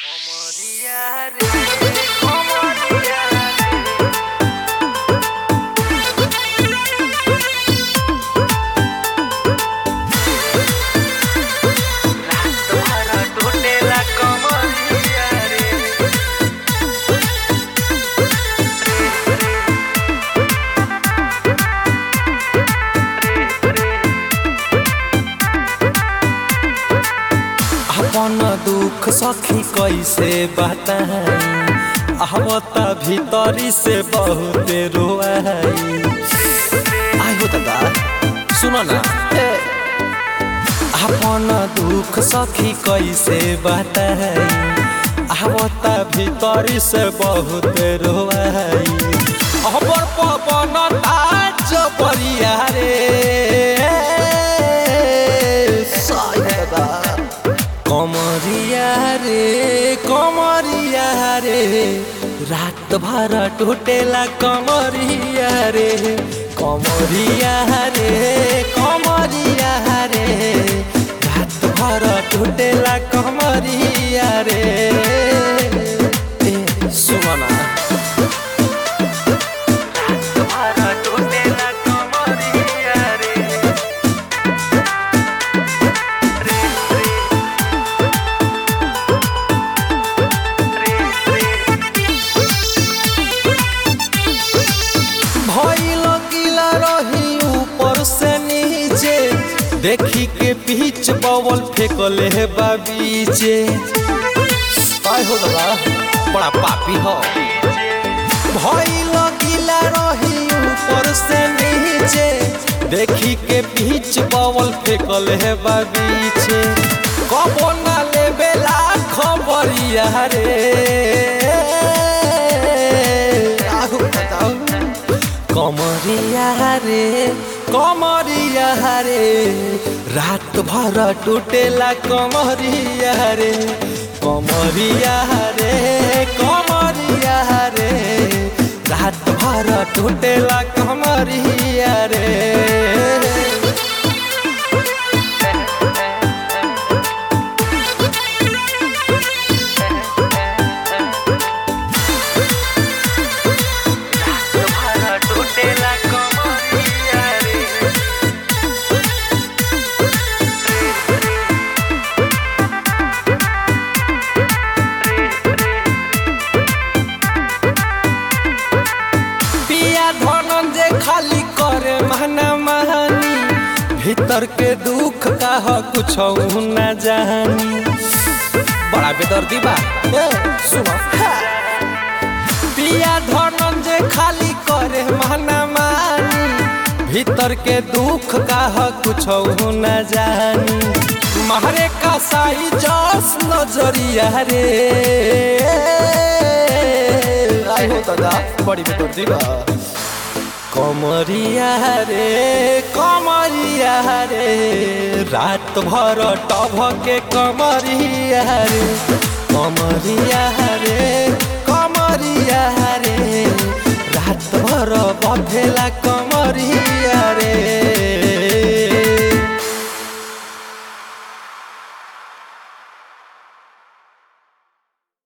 Comoría re, comoría re. Las tomaron tute la comoría re. अपन दुख सखी कैसे बताई आवत भीतरी से बहुत रोआई आई हो दादा सुनो ना अपन दुख सखी कैसे बताई आवत भीतरी से बहुत रोआई अबर पवन ताज परिया रे साई दादा कमरिया रे कमरिया रे रात भर टूटेला कमरिया रे कमरिया रे कमरिया रे रात भर टूटेला कमरिया रे ए Sumana Tomaron tute la comoría re. Re, re. Re, भइल गिला रही ऊपर से नीचे देखी के पीछ बवल फेंकले है बाबीचे काय हो दादा बड़ा पापी हो भइल गिला रही ऊपर से नीचे देखी के पीछ बवल फेंकले है बाबीचे कबो ना लेबेला खबरिया रे आहू बताऊ कमरिया रे कमरिया रे रात भर टूटेला कमरिया रे कमरिया रे कमरिया रे रात भर टूटेला कमरिया रे tomaron tute la comoría re. पिया धनंजय खाली करे महना महानी भीतर के दुख का ह कुछ न जानी बड़ा बेदर्दी बा ए सुनो पिया धनंजय खाली करे महना मानी भीतर के दुख का ह कुछ न जानी मारे का साई जस नजरिया रे आई हो दादा बड़ी बेदर्दी बा कमरिया रे कमरिया रे रात भर टभ के कमरिया रे कमरिया रे कमरिया रे रात भर बधेला